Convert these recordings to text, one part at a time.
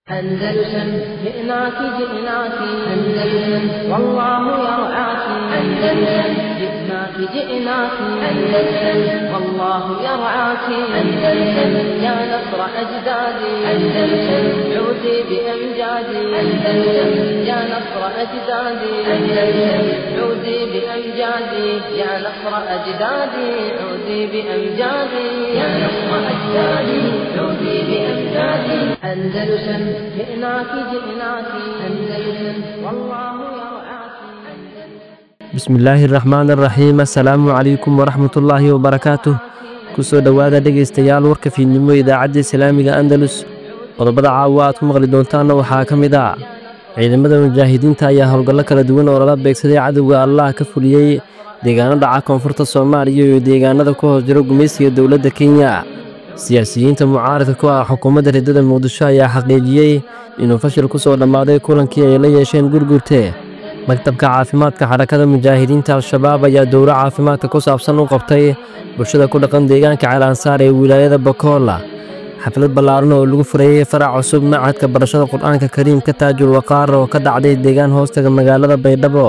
أندلسن جئناك جئناك أندلسن والله يرعاك أندلسن جئناك جئناك أندلسن والله يرعاك أندلسن يا نصر أجدادي أندلسن عودي بأمجادي أندلسن يا نصر أجدادي أندلسن عودي بأمجادي يا نصر أجدادي عودي بأمجادي يا نصر أجدادي عودي بأمجادي أندلسن جئناك جئناك أندلسن والله يرعاك bismillaahi raxmaan araxiim assalaamu calaykum waraxmatullaahi wabarakaatuh kusoo dhowaada dhegaystayaal warka fiidnimo idaacadda islaamiga andalus qodobada caawa aad ku maqli doontaanna waxaa ka mid ah ciidamada mujaahidiinta ayaa howlgallo kala duwan oo lala beegsaday cadowga allah ka fuliyey deegaano dhaca koonfurta soomaaliya iyo deegaanada ku hoos jiro gumaysiga dowladda kenya siyaasiyiinta mucaaradka ku ah xukuumadda riddada muqdisho ayaa xaqiijiyey inuu fashil ku soo dhammaaday kulankii ay la yeesheen gurgurte maktabka caafimaadka xarakada mujaahidiinta al-shabaab ayaa dowro caafimaadka ku saabsan u qabtay bulshada ku dhaqan deegaanka ceelansaar ee wilaayada bakoola xaflad ballaaran oo lagu furayey farac cusub macadka barashada qur-aanka kariimka taajul waqaar oo ka dhacday deegaan hoostaga magaalada baydhabo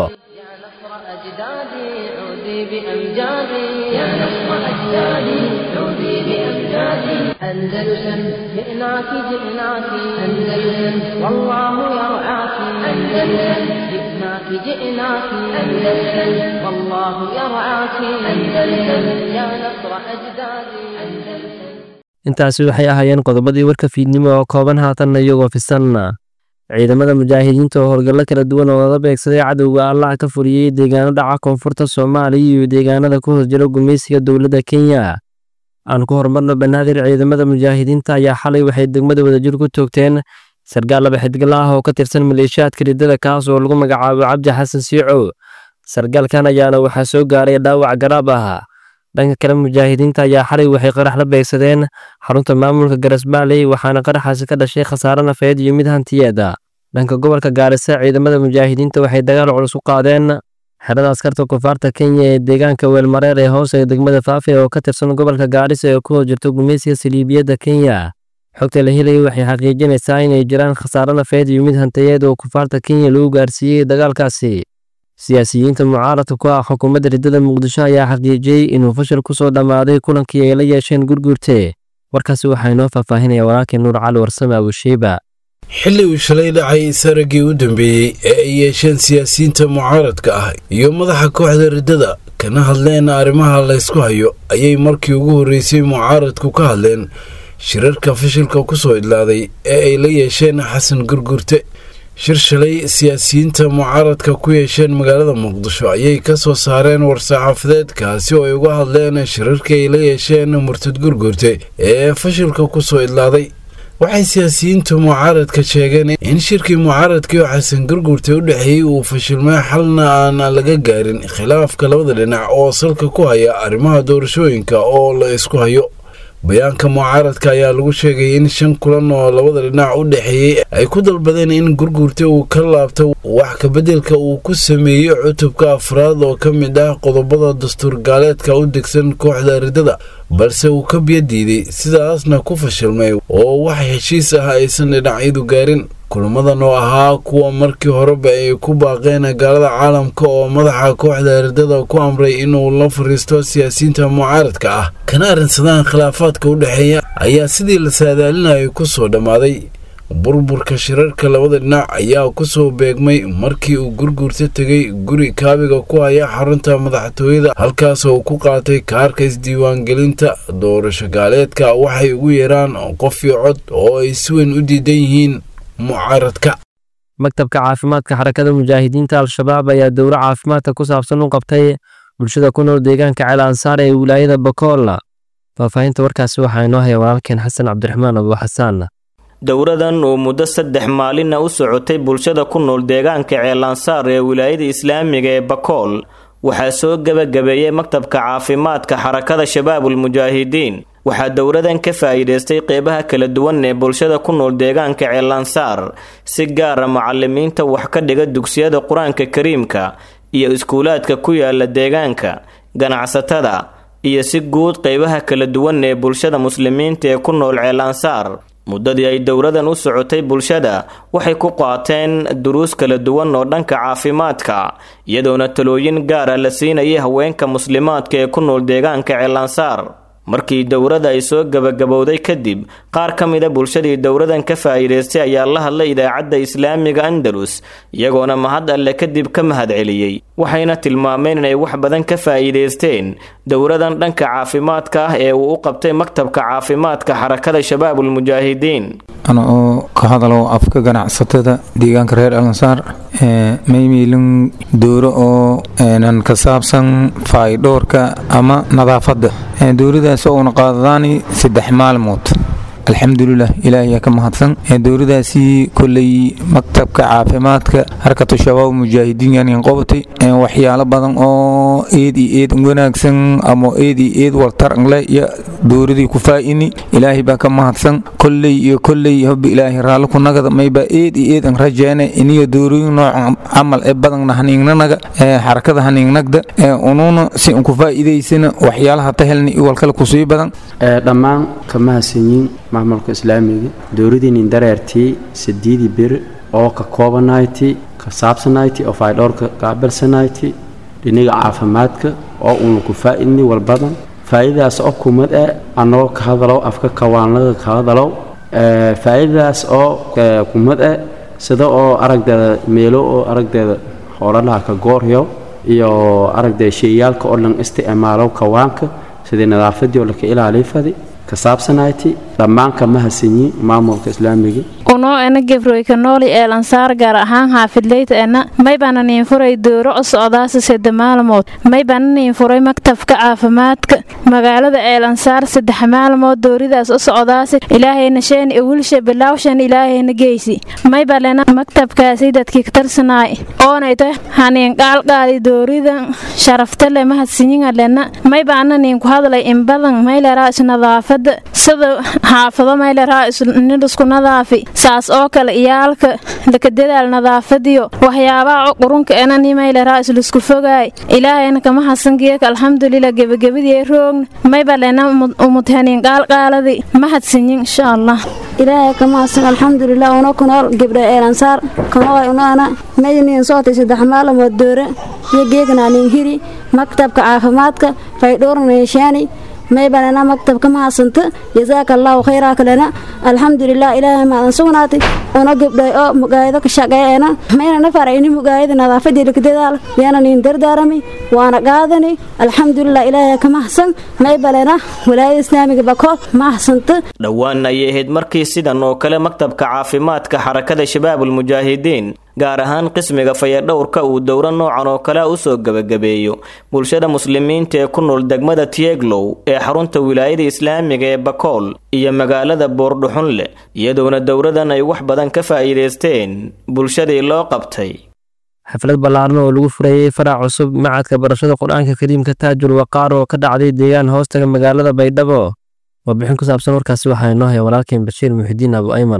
يا نصر أجدادي عودي بأمجادي يا نصر أجدادي عودي بأمجادي أندلسن جئناك جئناك أندلسن والله يرعاك أندلسن جئناك جئناك أندلسن والله يرعاك أندلسن يا نصر أجدادي أندلسن intaasi waxay ahaayeen qodobadii warka fiidnimo oo kooban haatanna iyagoo fisanna ciidamada mujaahidiinta oo howlgallo kala duwan oo lala beegsaday cadowga allah ka fuliyey deegaano dhaca koonfurta soomaaliya iyo deegaanada ku hoos jira gumaysiga dowladda kenya aan ku horumarno banaadir ciidamada mujaahidiinta ayaa xalay waxay degmada wadajir ku toogteen sargaal laba xidgala ah oo ka tirsan maleeshiyaadka riddada kaas oo lagu magacaabo cabdi xasan siico sargaalkan ayaana waxaa soo gaaray dhaawac garaab ah dhanka kale mujaahidiinta ayaa xalay waxay qarax la beegsadeen xarunta maamulka garasbaaley waxaana qaraxaasi ka dhashay khasaare nafeed iyo mid hantiyeeda dhanka gobolka gaarisa ciidamada mujaahidiinta waxay dagaal culus u qaadeen xerada askarta kufaarta kenya ee deegaanka weelmareer ee hoose degmada faafe oo ka tirsan gobolka gaarisa ee ku hoos jirto gumaysiga saliibiyadda kenya xogta la helayay waxay xaqiijinaysaa inay jiraan khasaare nafeed iyo mid hantiyeed oo kufaarta kenya lagu gaarsiiyey dagaalkaasi siyaasiyiinta mucaaradka ku ah xukuumadda riddada muqdisho ayaa xaqiijiyey inuu fashil ku soo dhammaaday kulankii ay la yeesheen gurgurte warkaasi waxaa inoo faahfaahinaya walaalkii nuur cali warsame abushiiba xilli uu shalay dhacay saraggii u dambeeyey ee ay yeesheen siyaasiyiinta mucaaradka ah iyo madaxa kooxda riddada kana hadleen arrimaha laysku hayo ayay markii ugu horreysay mucaaradku ka hadleen shirarka fashilka ku soo idlaaday ee ay la yeesheen xasan gurgurte shir shalay siyaasiyiinta mucaaradka ku yeesheen magaalada muqdisho ayay ka soo saareen war-saxaafadeed kaasi oo ay uga hadleen shirarkii ay la yeesheen murtad gurgurte ee fashilka ku soo idlaaday waxay siyaasiyiinta mucaaradka sheegeen in shirkii mucaaradkii oo xasan gurgurte u dhexeeyey uu fashilmay xalna aan laga gaarin khilaafka labada dhinac oo salka ku haya arrimaha doorashooyinka oo la isku hayo bayaanka mucaaradka ayaa lagu sheegay in shan kulan oo labada dhinac u dhexeeyey ay ku dalbadeen in gurgurte uu ka laabto wax kabeddelka uu ku sameeyey cutubka afraad oo ka mid ah qodobada dastuur gaaleedka u degsan kooxda riddada balse uu ka biyo diiday sidaasna ku fashilmay oo wax heshiis ah aysan dhinacyadu gaarin kulamadan oo ahaa kuwa markii horeba ay ku baaqeen gaalada caalamka oo madaxa kooxda riddada ku amray inuu la fariisto siyaasiyiinta mucaaradka ah kana arrinsadaan khilaafaadka u dhexeeya ayaa sidii la saadaalinayay ku soo dhammaaday burburka shirarka labada dhinac ayaa ku soo beegmay markii uu gurgurta tegay guri kaabiga ku haya xarunta madaxtooyada halkaas oo ku qaatay kaarka isdiiwaangelinta doorasho gaaleedka waxay ugu yeeraan qof iyo cod oo ay si weyn u diidan yihiin mucaaradka maktabka caafimaadka xarakada mujaahidiinta al-shabaab ayaa dowro caafimaadka ku saabsan u qabtay bulshada ku nool deegaanka ceel ansaar ee wilaayada bakoola faahfaahinta warkaasi waxaa inoo haya walaalkeen xasan cabdiraxmaan abu xasaan dowradan oo muddo saddex maalinna u socotay bulshada ku nool deegaanka ceelansaar ee wilaayada islaamiga ee bakool waxaa soo gebagabeeyey maktabka caafimaadka xarakada shabaabul mujaahidiin waxaa dowradan ka faa'iidaystay qeybaha kala duwan ee bulshada ku nool deegaanka ceelansaar si gaara macalimiinta wax ka dhiga dugsiyada qur-aanka kariimka iyo iskuulaadka ku yaala deegaanka ganacsatada iyo si guud qeybaha kala duwan ee bulshada muslimiinta ee ku nool ceelansaar muddadii ay dowladan u socotay bulshada waxay ku qaateen duruus kala duwan oo dhanka caafimaadka iyadoona talooyin gaara la siinayay haweenka muslimaadka ee ku nool deegaanka ceelansaar markii dowladda ay soo gebagabowday kadib qaar ka mida bulshadii dowladan ka faa'iidaystay ayaa la hadlay idaacadda islaamiga andalus iyagoona mahad alle kadib ka mahad celiyey waxayna tilmaameen inay wax badan ka faa'iidaysteen dowladan dhanka caafimaadka ah ee uu u qabtay maktabka caafimaadka xarakada shabaabulmujaahidiin ana oo ka hadalo afka ganacsatada deegaanka reer alansaar maymiilin dowro oo nan ka saabsan faydhoorka ama nadaafadda dowladaas oo una qaadadaani saddex maalmood alxamdulilah ilaahiyaa ka mahadsan dowladaasi koley maktabka caafimaadka harkatu shabaab mujaahidiin qobatay waxyaalo badan oo eed iyo eed wanaagsan ama eed iyo eed waltarangle iyo dowladii ku faa'ini ilaahay baa ka mahadsan koley iyo koley hobi ilaahay raalli ku nagada mayba eed iyo eed an rajeene iniyo dowlooyin noocan camal ee badanna haniignanaga xarakada haniignagda unuuna si an ku faa'iidaysana waxyaalaha tahelna iyo walkale kusii badan dhammaan ka mahadsanyiin maamulka islaamiga dowladiinin dareertii sideedii bir oo ka koobanayti ka saabsanayti oo faydhoorka qaabilsanayti dhiniga caafimaadka oo uuna ku faa'idni walbadan faa'iidadaas oo kumad eh annagoo ka hadalow afka kawaanlaga ka hadalow faa'iidadaas oo kumad eh sida oo aragdeeda meelo oo aragdeeda hoolalaha ka gooryo iyo aragdeeda sheeyaalka oo dhan isticmaalow kawaanka sidii nadaafadii oo laka ilaaliy fadi ka saabsanayti dhammaan ka mahadsanyi maamulka islaamiga unoo ena gefroyka nooli ee lansaar gaar ahaan xaafidleyta ena maybana niin furay dooro o socdaasa sedde maalmood maybana niin furay maktabka caafimaadka magaalada eelansaar saddex maalmood dooridaas u socdaasi ilaahayna sheen iwilsha bilaawshan ilaahayna geysi maybalena maktabkaasi dadkii katarsanaay oonayta haniin qaalqaadi dooridan sharaftale mahadsinyingalena maybaana niin ku hadlay inbadan mayleraa isnadaafada sida xaafado mayleraa isnidhisku nadaafi saas oo kale iyaalka lakadadaal nadaafadiyo waxyaabaha qurunka enani mayleraa islisku fogaay ilaahayna kama hasangeeka alxamdulilah gebagabadii roogna maybalena umudhaniin qaalqaaladi mahadsinyin insha allah ilaahay kama hasan alxamdulilah una kunool gibdha eelansaar kanoolay unaana mayniin sootay saddex maalamood doore iyo geegnaanin hiri maktabka caafimaadka faydhuurnayshaani maybalena maktabka ma hasanta jasaaka allaahu khayraa kalena alxamdulilah ilaahay maadan sugnaatay una gibdhay oo mugaayado ka shaqeeena mayna na farayni mugaayada nadaafadii lakadadaal yaana niin dardaarami waana qaadani alxamdulilah ilaahay ka mahsan maybalena walaayada islaamiga bakood ma hasanta dhowaan ayay ahayd markii sidan oo kale maktabka caafimaadka xarakada shabaabulmujaahidiin gaar ahaan qismiga fayadhowrka uu dowro noocan oo kale u soo gebagabeeyo bulshada muslimiinta ee ku nool degmada tieglow ee xarunta wilaayada islaamiga ee bakool iyo magaalada boordhuxunle iyadoona dowradan ay wax badan ka faa'iidaysteen bulshadii loo qabtay xaflad ballaaran oo lagu furayey farac cusub macadka barashada qur-aanka kariimka taajul waqaar oo ka dhacday deegaan hoostaga magaalada baydhabo warbixin ku saabsan warkaasi waxaa inoo haya walaalkeen bashiir muxidiin abu ayman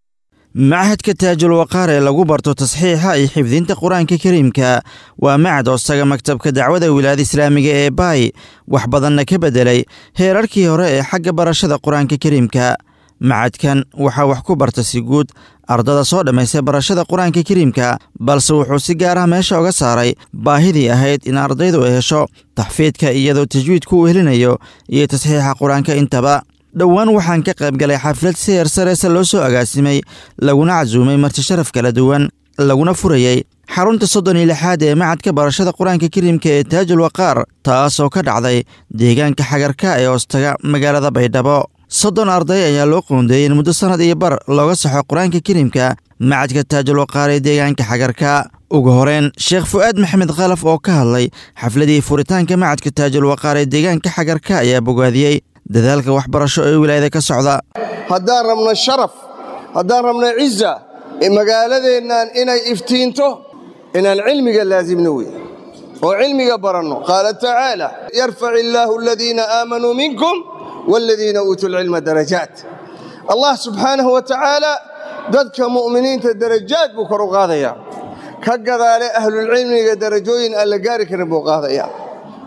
machadka taajul waqaar ee lagu barto tasxiixa iyo xifdinta qur-aanka kariimka waa macad hoostaga maktabka dacwada wilaayada islaamiga ee baay wax badanna ka beddelay heerarkii hore ee xagga barashada qur-aanka kariimka macadkan waxaa wax ku barta si guud ardada soo dhammaystay barashada qur-aanka kariimka balse wuxuu si gaar ah meesha uga saaray baahidii ahayd in ardaydu ay hesho taxfiidka iyadoo tajwiidku uu helinayo iyo tasxiixa qur-aanka intaba dhowaan waxaan ka qayb galay xaflad si heer sareese loo soo agaasimay laguna casuumay marti sharaf kala duwan laguna furayey xarunta soddon iyo lixaad ee macadka barashada qur-aanka kariimka ee taajul waqaar taasoo ka dhacday deegaanka xagarka ee hoostaga magaalada baydhabo soddon arday ayaa loo qoondeeyey in muddo sannad iyo bar looga saxo qur-aanka kariimka macadka taajul waqaar ee deegaanka xagarka ugu horeen sheekh fu'aad maxamed khalaf oo ka hadlay xafladii furitaanka macadka taajul waqaar ee deegaanka xagarka ayaa bogaadiyey dadaalka waxbarasho ee wilaayada ka socda haddaan rabno sharaf haddaan rabno ciza magaaladeennan inay iftiinto inaan cilmiga laasimno wey oo cilmiga baranno qaala tacaala yarfac illaahu aladiina aamanuu minkum waaladiina uutuu lcilma darajaat allah subxaanahu wa tacaala dadka mu'miniinta darajaad buu kor u qaadayaa ka gadaale ahlulcilmiga darajooyin aan la gaari karin buu qaadayaa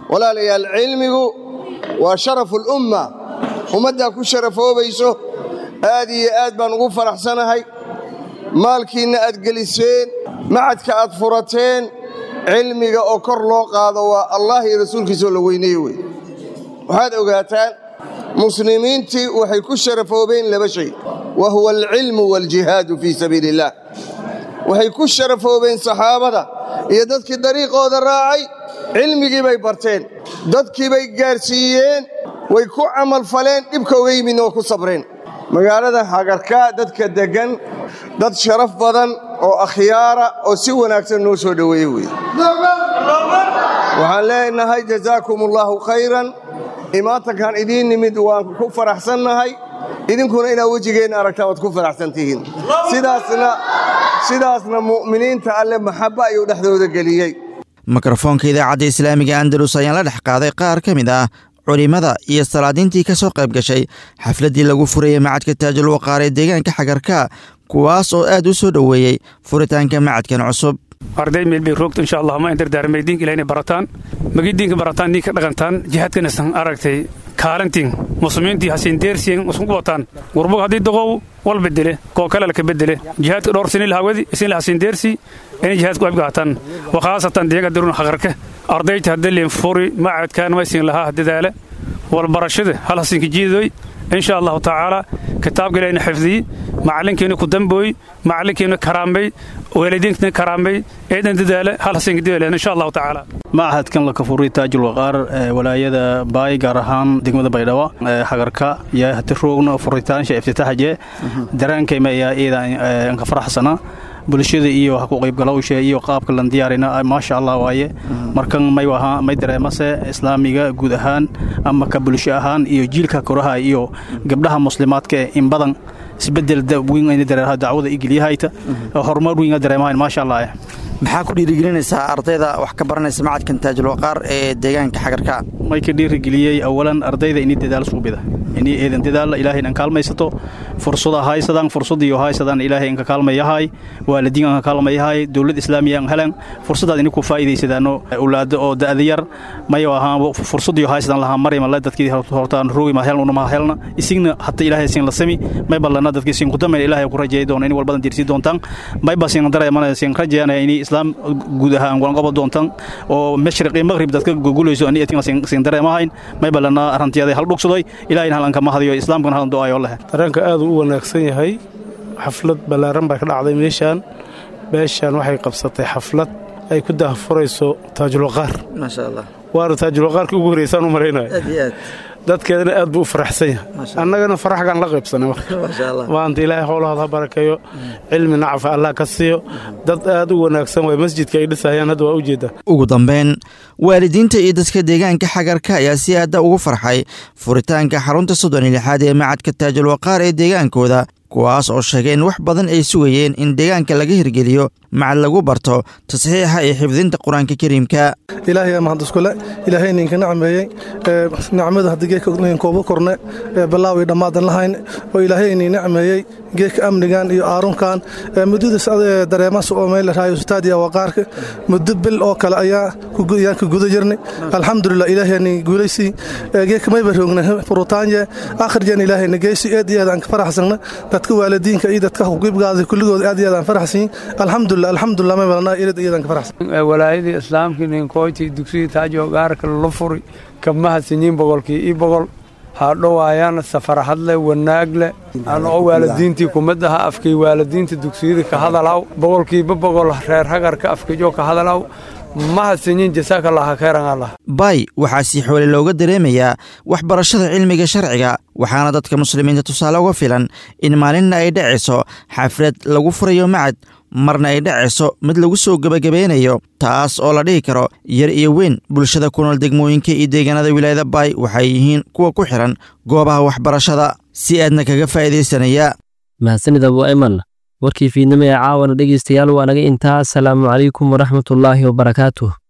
walaalayaal cilmigu waa sharafu lumma ummaddaa ku sharafoobayso aad iyo aad baan ugu faraxsanahay maalkiinna aad geliseen macadka aad furateen cilmiga oo kor loo qaado waa allah iyo rasuulkiisaoo la weyneeye wey waxaad ogaataan muslimiintii waxay ku sharafoobeen laba shay wa huwa alcilmu waaljihaadu fii sabiili illaah waxay ku sharafoobeen saxaabada iyo dadkii dariiqooda raacay cilmigii bay barteen dadkii bay gaarsiiyeen way ku camalfaleen dhibka uga yimidna waa ku sabreen magaalada hagarkaa dadka deggan dad sharaf badan oo akhyaara oo si wanaagsan noo soo dhoweeye wey waxaan leenahay jazaakum allaahu khayran imaatankan idiin nimid waan ku faraxsannahay idinkuna inaad wejigeenna aragtaan waad ku faraxsan tihiin sidaasna mu'miniinta alle maxabba ayuu dhexdooda geliyey mikrofoonka idaacadda islaamiga andalus ayaan la dhex qaaday qaar ka mid ah culimmada iyo salaadiintii ka soo qayb gashay xafladdii lagu furayey macadka taajul waqaar ee deegaanka xagarka kuwaas oo aad u soo dhoweeyey furitaanka macadkan cusub arday meel bay roogto insha allah ma indardaarmay diinka ilaah inay barataan magi diinka barataan diinka dhaqantaan jihaadkana san aragtay kaalantiin muslimiintii hasiin deersiyen isku wataan gurbog haddii doqow wal bedele koo kale laka bedele jihaadka dhowr sinin lahawadi isin la hasiin deersi inay jihaadku qayb qaataan wakhaasatan deega dirun haqarka ardayta hadda leen furi macadkaan maysin lahaa dadaala walbarashada hal hasinka jiidoy insha allahu tacaala kitaabka ilahina xifdiyi macalinkeena ku dambooy macalinkeena karaambay waalidiinkeena karaambay eedan dadaala hal hasinka dadaala insha allahu tacaala macahadkan la kafuray taajul waqaar walaayada baay gaar ahaan degmada baydhabo hagarka iyo hati roogna furitaansha iftitaaxje daraankayma ayaa iidan ka faraxsana bulshada iyo ha ku qaybgalowsha iyo qaabka lan diyaarina maasha allah waaye markan may wahaa may dareemase islaamiga guud ahaan ama ka bulsho ahaan iyo jiilka koraha iyo gabdhaha muslimaadka in badan isbedel weyn ayna dareeraha dacwada igeliyahayta horumar weyn dareemahayn maasha allah maxaa ku dhiirigelinaysaa ardayda wax ka baranaysa macadkan taajul waqaar ee deegaanka xagarka may ka dhiirigeliyey awalan ardayda inii dadaal suubida inii eedan dadaalla ilaahay inaan kaalmaysato fursada haysadaan fursadiyo haysadaan ilaahay inka kaalmayahay waalidiin anka kaalmayahay dowlad islaamiya an helan fursadaad ini ku faa'iidaysadaano owlaado oo da'da yar mayo ahaan fursadiyo haysadaan lahaa maryama dadkii hortaan roogi ma helna ma helna isigna hata ilaahay siin la sami may ballana dadkii siin ku damay ilaahay ku rajeey doona in walbadan diirsi doontaan may ba siin dareemana siin rajeeyana inii islaam guud ahaan golanqobo doontaan oo mashriq iyo maqrib dadka gugulayso ani etin siin dareemahayn may ballana arantiyada hal dhugsaday ilaahay halanka mahadiyo islaamkana halan du'aayo leh dareenka aad u wanaagsan yahay xaflad ballaaran baa ka dhacday meeshaan beeshaan waxay qabsatay xaflad ay ku dahfurayso taajulwaqaar maasha allah waana taajulwaqaarka ugu horeysaan u malaynaya aad iyo aad dadkeedana aad buu u faraxsan yahay annagana faraxgaan la qaybsanay maanta ilaahay howlahooda ha barakeeyo cilmi nacfa allah ka siiyo dad aad u wanaagsan way masjidka ay dhisayaan hadda waa u jeedaa ugu dambayn waalidiinta iyo dadka deegaanka xagarka ayaa si aadda ugu farxay furitaanka xarunta soddon iyo lixaad ee macadka taajul waqaar ee deegaankooda kuwaas oo sheegay in wax badan ay sugayeen in deegaanka laga hirgeliyo macad lagu barto tasxiixa iyo xifdinta qur-aanka kariimka ilaahay mahad iskule ilaahay ninka nacmeeyey nicmada haddii geedka kooba korne balaawi dhammaadan lahayn oo ilaahay inin nacmeeyey geedka amnigan iyo aarunkan muddadaas dareemas oo meel raayo ustaadiya waqaarka muddo bil oo kale ayaa ayaan ka guda jirnay alxamdulilah ilaahay nin guulaysii geedka mayba roogna furutaanye akhrijan ilaahay nageysi eed iyo aad aan ka faraxsana dadka waalidiinka iyo dadka xuqiibgaada kulligood aad iyo aad aan faraxsan alxamdulilah alxamdulilah may balana eed iyo aad aan ka faraxsan walaayadii islaamkii ninkoyti dugsigii taajo gaarka la furi kamahadsanyiin boqolkii ii boqol hadhowaayaan safarhadle wanaagle anoo waalidiintii kumadaha afkay waalidiinta dugsiyada ka hadalaw boqolkiiba boqol reer hagarka afkajo ka hadalaw mahadsanyiin jasaakallah khayran allah bay waxaa si xoole looga dareemayaa waxbarashada cilmiga sharciga waxaana dadka muslimiinta tusaale uga filan in maalinna ay dhacayso xaflad lagu furayo macad marna ay dhacayso mid lagu soo gebagabeynayo taas oo la dhihi karo yar iyo weyn bulshada ku nool degmooyinka iyo deegaanada wilaayada baay waxay yihiin kuwa ku xihan goobaha waxbarashada si aadna kaga faa'iidaysanaya mahadsanid abu ayman warkii fiidnimo ee caawana dhegaystayaal waa naga intaa asalaamu calaykum waraxmatullaahi wabarakaatuh